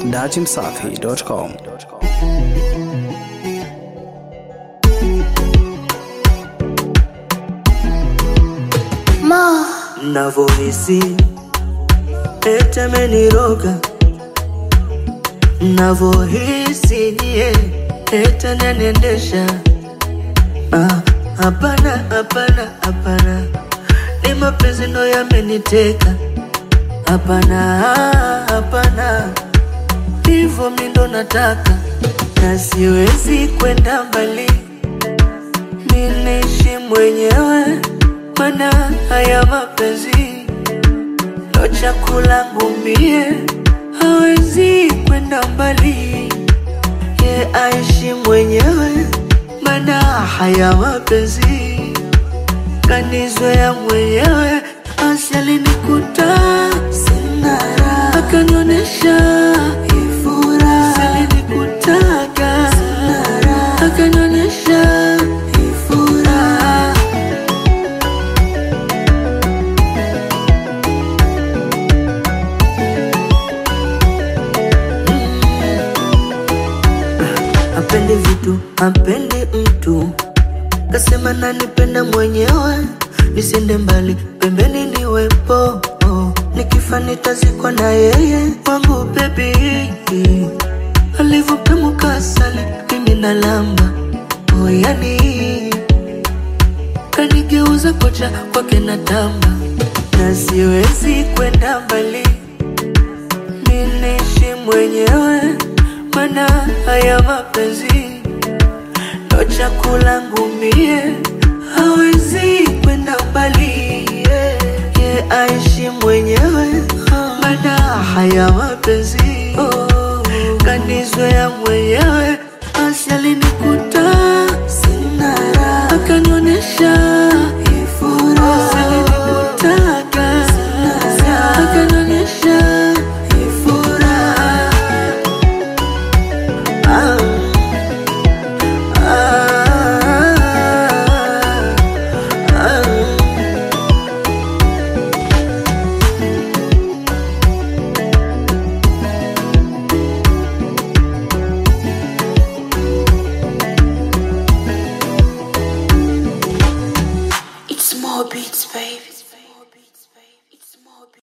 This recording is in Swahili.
dachimsafi.com. Navohisi ete ameniroga, navohisi nie ete naniendesha. Ah, Hapana, hapana, hapana, ni mapenzi ndo yameniteka. Hapana, hapana, hivyo mi ndo nataka, na siwezi kwenda mbali, niniishi mwenyewe, mana haya mapenzi ndo chakula ngumie, hawezi kwenda mbali, ye aishi mwenyewe, mana haya mapenzi kanizoea mwenyewe, basi alinikuta sina raha, akanionyesha ifura, alinikutaga sina raha, akanionyesha ifura. Apendi vitu, apendi mtu, kasema nanipenda mwenyewe, nisiende mbali, pembeni niwepo, oh. nikifa nitazikwa na yeye wangu bebi, alivyopemuka asali, mimi nalamba oh, yani kanigeuza kocha kwake na tamba, na siwezi kwenda mbali minishi mwenyewe, mana haya mapenzi ndo chakula ngumie, hawezi kwenda mbali yeah. Ye aishi mwenyewe, mana haya mapenzi oh. Kanizoea mwenyewe, basi alinikuta sina raha, akanionyesha ifura